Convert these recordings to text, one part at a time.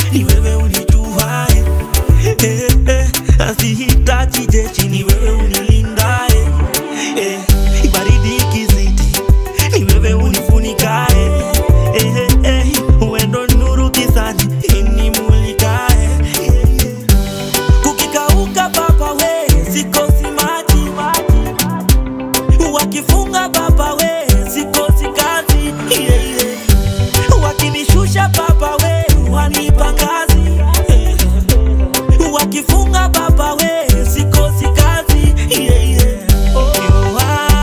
ni wewe unijuae eh, eh, asihitaji jeshi ni wewe unilindae eh, baridi ikizidi ni wewe unifunikae eh, eh, eh, uendo nuru gizani inimulikae eh, eh. kukikauka baba we sikosi maji wakifunga baba we sikosi kazi yeah, yeah. wakinishusha baba we wanipa ngazi yeah. wakifunga baba we sikosi kazi yeah, yeah. Oh,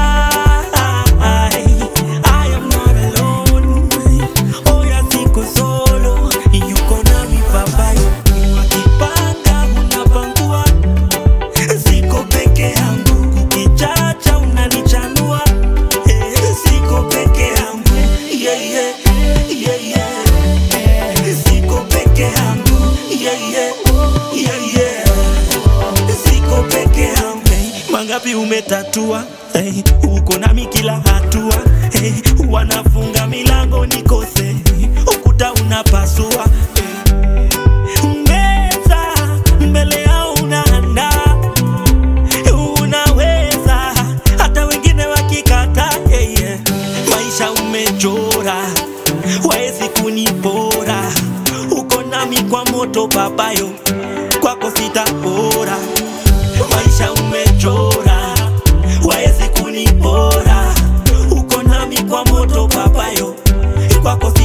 I, I am not alone. Oh, ya siko solo yuko nami baba wakipanga unapangua siko peke yangu kukichacha unanichanua Eh, siko peke yangu yeah, yeah, yeah, yeah. siko peke yangu yeah, yeah, yeah, yeah. siko peke yangu hey, mangapi umetatua hey, uko nami kila hatua hey, wanafunga milango nikose ukuta unapasua hey. meza mbele yao unaandaa unaweza hata wengine wakikata yeah, yeah. maisha umechora waezi kunipora uko nami kwa moto babayo kwako sitapora maisha umechora waezi kunipora uko nami kwa moto babayo kwako